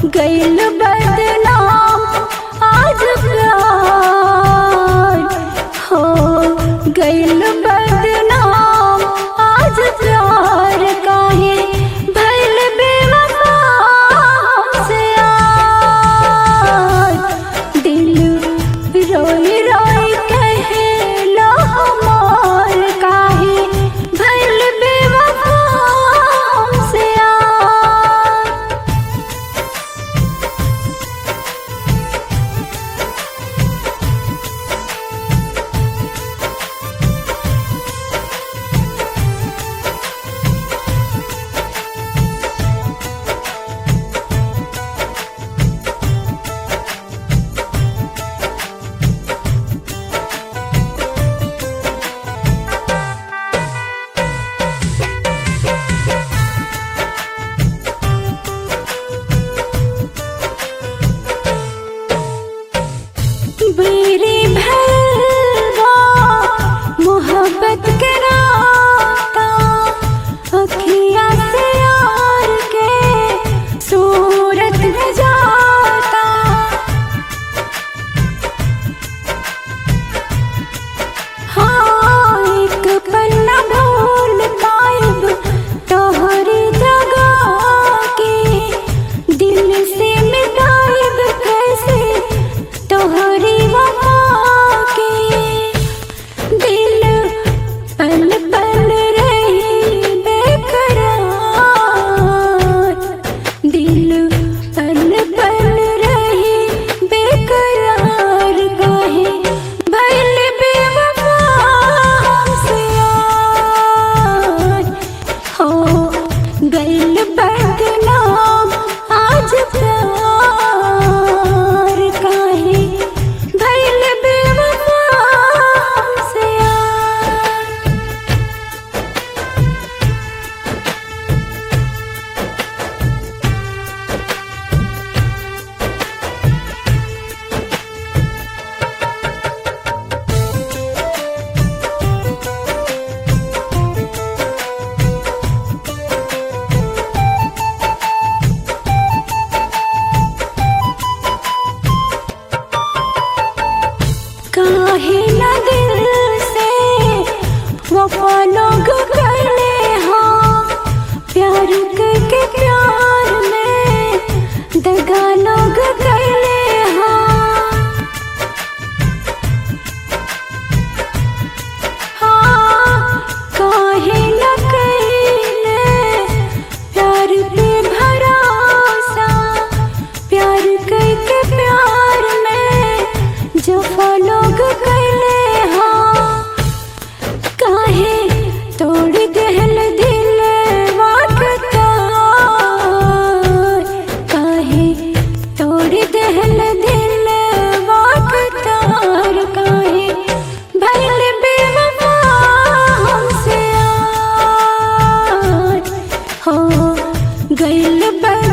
गैल बदनाम आज प्यार हो गैल बदनाम आज प्यार काहे भैल बेवफा हमसे यार दिल रोई रोई कहे लो हमार काहे भैल बेवफा हमसे यार बेरी भलवा मोहब्बत के राता अखिया से यार के सूरत में जाता हाँ एक पल न भूल पाइब तोहरी जगह के दिल से मिटाइब कैसे तोहरी वफा के दिल पल पल रही बेकरार दिल पल पल रही बेकरार काहे भइल बेवफा हमसे यार हो गइल बदनाम आज प्यार काहे भइल बेवफा हमसे यार काहे न दिल से वफा लोग करले हाँ प्यार करके प्यार में दगा लोग करले हाँ हाँ काहे न कइले प्यार पे भरोसा प्यार करके प्यार में जफा लोग कैले हाँ काहे तोड़ देहल दिल वाकता काहे तोड़ देहल दिल वाकतार काहे भइल बेवफा हमसे यार हो गइल बद